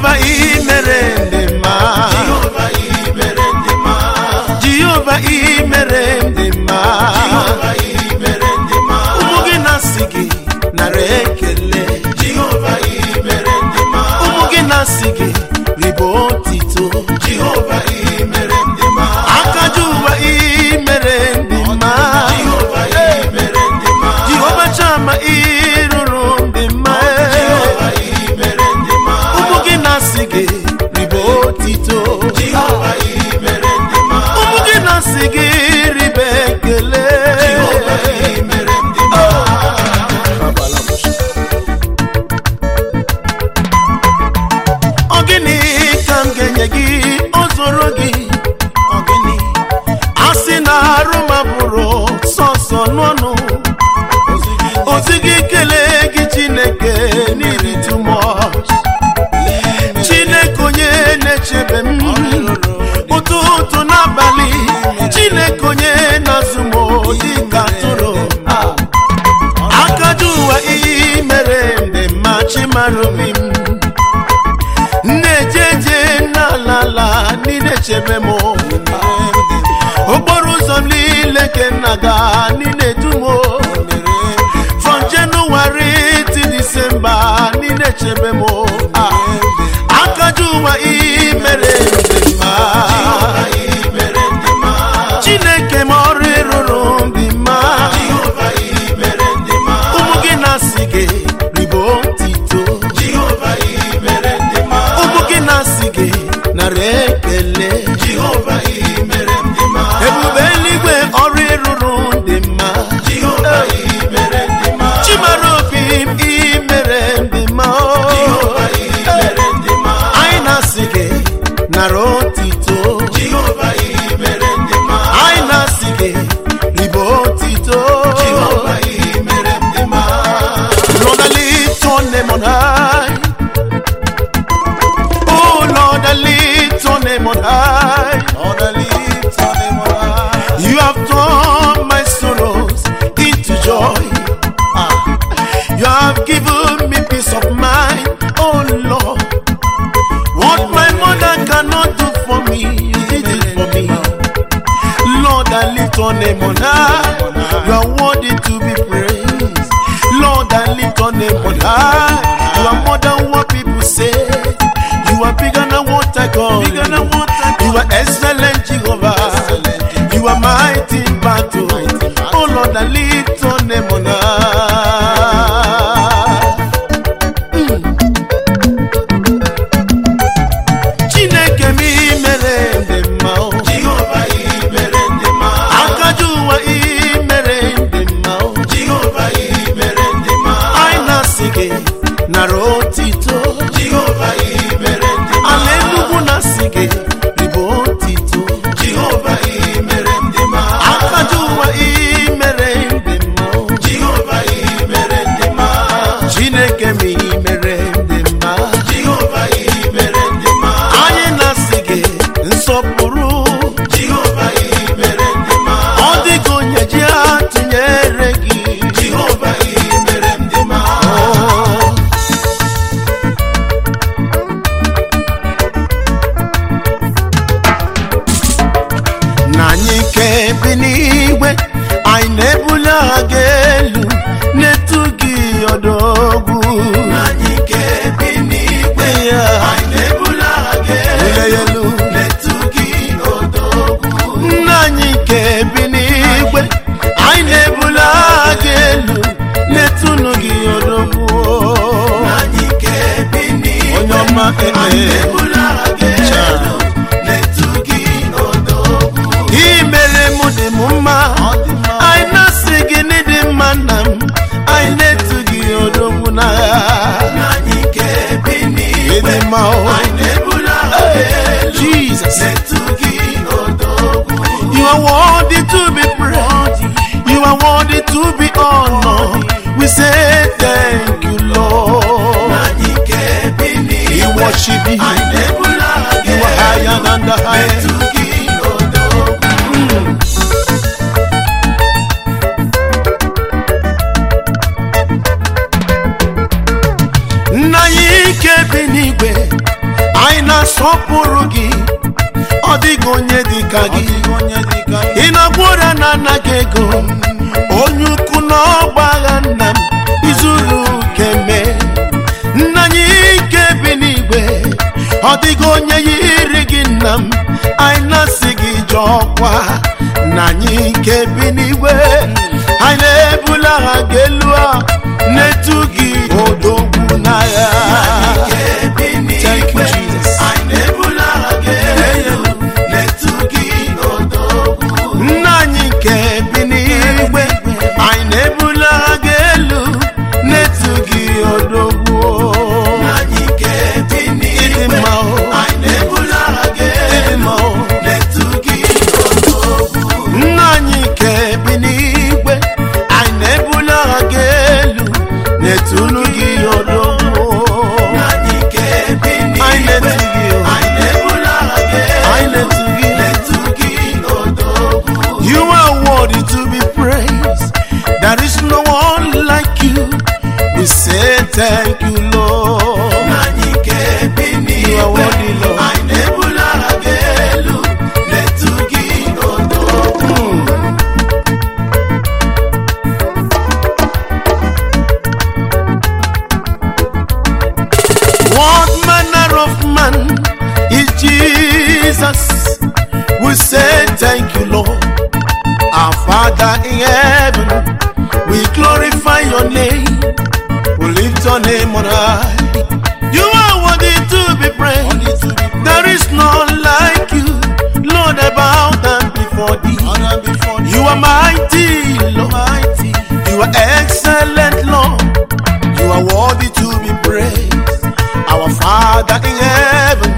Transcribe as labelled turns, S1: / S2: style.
S1: jehova imere ndị mma
S2: Jehova imere ndị mma
S1: jehova imere ndị mma
S2: Jehova imere ndị mma
S1: ụmụ gị na-asị gị nara ekele
S2: Jehova imere ndị mma
S1: ụmụ gị na-asị gị ribo otito
S2: Jehova imere ndị mma
S1: akaja ụwa imere ndị mma
S2: Jehova imere ndị mma
S1: jehova chama ịrụrụ ndị mma
S2: Jehova imere ndị mma
S1: ụmụ gị na-asị gị ribo otito
S2: Jehova imere ndị mma
S1: ụmụ gị na-asị gị ribe ekele
S2: Jehova imere ndị mma
S1: ọ gịnị ka m ga-enye gị o zoro gị ọ gịnị a sị na arụ ma bụrụ sọsọ n'ọnụ ozi gị kelee gị chineke n'iri too much chineke onye na-echebe m ụtụtụ n'abalị chineke onye na-azụ m dịka atụrụ akaja ụwa ihe mere ndị mma chimara obi m na-eje eje n'ala niile chebe m okporo ụzọ m niile ke nna ga niile dum from January to December niile chebe m akaja ụwa ihe mere ndị mma
S2: Jehova imere ndị mma
S1: chineke m ọrụ ịrụrụ ndị mma
S2: Jehova imere ndị mma
S1: ụmụ gị na-asị gị ribo ntito
S2: Jehova imere ndị mma
S1: ụmụ gị na-asị gị nara ekele
S2: Jehova imere ndị mma
S1: ebube eluigwe ọrụ ịrụrụ ndị mma
S2: Jehova imere ndị mma
S1: chimara obi m imere ndị mma
S2: Jehova imere ndị mma
S1: anyị na-asị gị nara otito
S2: Jehova imere ndị mma
S1: anyị na-asị gị ribo otito
S2: Jehova imere ndị mma
S1: Lord, I lift your name on high. Oh Lord, I lift your name on high.
S2: Lord, I lift your name on high.
S1: You have turned my sorrows into joy. Ah. You have given me peace of mind. Oh Lord, what my mother cannot do for me, you did it for me. Lord, I lift your name on high. You are worthy to be praised. Lord, I lift your name on high. You are more than what people say. You are bigger than what I call. Bigger than what I call. You are excellent, Jehovah. You are mighty in battle. Oh Lord, I lift your name on high. Chineke m imere ndị mma o.
S2: Jehova imere ndị mma
S1: akaja ụwa imere ndị mma o.
S2: Jehova imere ndị mma
S1: anyị na-asị gị nara otito
S2: Jehova imere ndị mma
S1: ala enugwu na-asị gị ribo otito
S2: Jehova imere ndị mma
S1: akaja ụwa imere ndị mma o.
S2: Jehova imere ndị mma
S1: chineke m imere ndị mma
S2: Jehova imere ndị mma
S1: anyị na-asị gị nsọpụrụ
S2: Jehova imere ndị mma
S1: ọ dịghị onye ji atụnyere gị
S2: Jehova imere ndị mma
S1: Oh. na anyị nke bi n'igwe anyị na-ebuli agha gị elu na-etu gị ọdọgwu
S2: anyị nke bi n'igwe
S1: Ya.
S2: anyị na-ebuli agha gị
S1: Bulie ya elu
S2: na-etu gị odogwu
S1: nna anyị nke bi n'igwe anyị na-ebuli agha gị elu na-etunu gị ọdọgwu
S2: anyị nke bi n'igwe
S1: onye ọma
S2: anyị
S1: eme
S2: na-ebuli agha gị elu na-etu gị odogwu
S1: imere m dị m mma anyị na-asị gị n'ịdị mma nna m anyị na-etu gị odogwu n'agha
S2: anyị nke bi n'igwe
S1: ịdị mma o
S2: anyị na-ebuli agha gị elu
S1: Jesus
S2: na-etu gị odogwu
S1: you are worthy to be praised you are worthy to be honored we say thank you Lord
S2: anyị nke bi
S1: we
S2: n'igwe
S1: worship you
S2: anyị na-ebuli agha gị
S1: you are higher
S2: elu
S1: than the highest
S2: na-etu gị odogwu
S1: nna anyị ike bi n'igwe na-asọpụrụ gị ọ dịghị onye dị ka
S2: Ọ
S1: gị
S2: dịghị onye dị ka gị.
S1: ị na-agwụra na anaghị ego onye ukwu na ọgbagha nna m izuru keme nna anyị ike bi n'igwe ọ dịghị onye yiri gị nna m anyị na-asị gị jọkwa nna anyị ike bi n'igwe anyị na-ebula ha gị elu a na-etu gị odogwu n'agha
S2: Ike bi
S1: Thank you,
S2: n'igwe,
S1: Jesus.
S2: anyị na-ebula ha gị elu, na-etu gị odogwu.
S1: nna anyị nke bi n'igwe anyị na-ebula ha gị elu na-etu gị odogwu
S2: Anyị ike bi
S1: ịdị
S2: n'igwe,
S1: mma o
S2: anyị na-ebula ha gị
S1: ịdị
S2: elu,
S1: mma o
S2: na-etu gị odogwu.
S1: nna anyị nke bi n'igwe anyị na-ebula ha gị elu na-etulu gị odogwu
S2: Anyị ike bi
S1: anyị
S2: n'igwe,
S1: na-etu gị o
S2: anyị na-ebula ha gị
S1: anyị
S2: elu,
S1: na-etu gị
S2: na-etu gị odogwu.
S1: You are worthy to be praised. There is no one like you. We say thank you, Lord.
S2: Anyị ike bi
S1: You are
S2: n'igwe,
S1: worthy, Lord.
S2: anyị na-ebula ha gị elu, na-etu gị odogwu.
S1: What manner of man is Jesus? We say thank you, Lord. Our Father in heaven, we glorify your name. We lift your name on high. You are worthy to be praised. There is none like you. Lord, I bow down before thee. You are mighty, Lord. You are excellent, Lord. You are worthy to be praised. Our Father in heaven,